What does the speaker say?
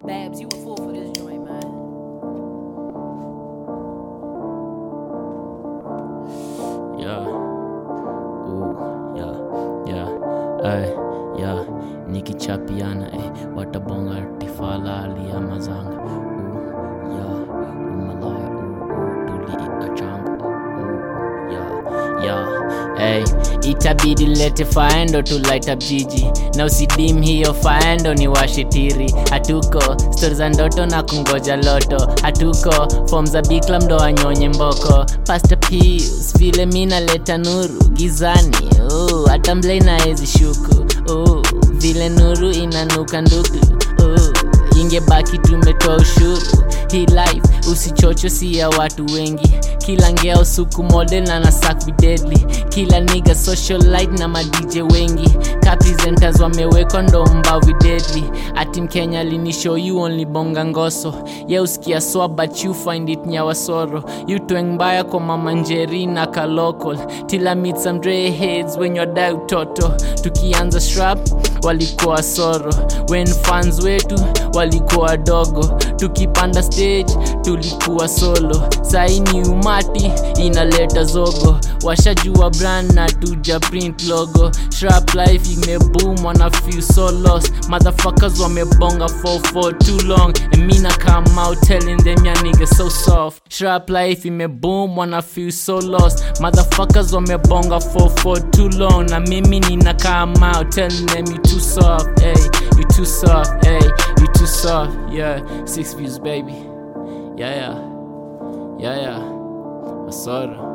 Babs, you a fool for this joint, man. Yeah. Ooh, yeah, yeah. Ay, yeah. Nikichapiana, eh. Watabonga tifala aliyamazanga. Ooh, yeah. Umalaya, ooh, ooh. Tuli achanga. Ooh, yeah, yeah. Hey, itabidi lete faendo to light up jiji na usidim hiyo faendo ni washitiri hatuko stori za ndoto na kungoja loto hatuko fom za bikla mdo anyonye mboko pasta pius vile mi naleta nuru gizani uh, hata mblei naezi shuku uh, vile nuru inanuka nduku uh, ingebaki tumetoa ushuru hii life usichocho si ya watu wengi kila ngea usuku model na nasak videdli kila niga socialite na madj wengi kapresenters wamewekwa ndo mbavi deadly ati mkenya linishow you only bonga ngoso ye usikia swa but you find it nyawasoro you tweng mbaya kwa mama njeri na kalokol tila meet some dre heads when you're die utoto tukianza strap walikuwa soro when fans wetu walikuwa wadogo tukipanda stage tulikuwa solo saini umati inaleta zogo washajua brand na tuja print logo shrap life imeboom wana feel so lost motherfuckers wamebonga for for too long and me na come out telling them ya nigga so soft shrap life imeboom wana feel so lost motherfuckers wamebonga for for too long na mimi nina come out telling them you too soft hey you too soft hey you too soft yeah six views baby yeah yeah yeah yeah asoro